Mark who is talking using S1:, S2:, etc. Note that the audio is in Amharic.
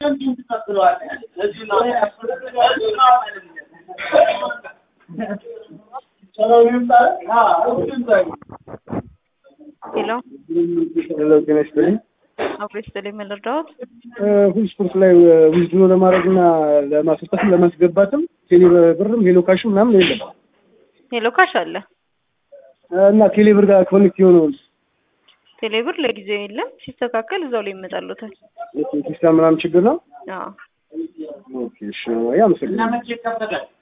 S1: ሄሎ
S2: ሄሎ ጤና ይስጥልኝ።
S1: አብሮ ይስጥልኝ። ምን ልርዳዎት?
S2: ሁል ስፖርት ላይ ዊዝድሮ ለማድረግ እና ለማስወጣትም ለማስገባትም ቴሌ ብርም ሄሎ ካሽም ምናምን የለም
S1: ሄሎ ካሽ አለ።
S2: እና ቴሌ ብር ጋር ኮኔክት የሆነውን
S1: ቴሌብር ለጊዜው የለም። ሲስተካከል እዛው ላይ ይመጣሉታል።
S2: ሲስተም ምናምን ችግር ነው።
S1: አዎ
S2: ኦኬ እሺ፣ አመሰግናለሁ።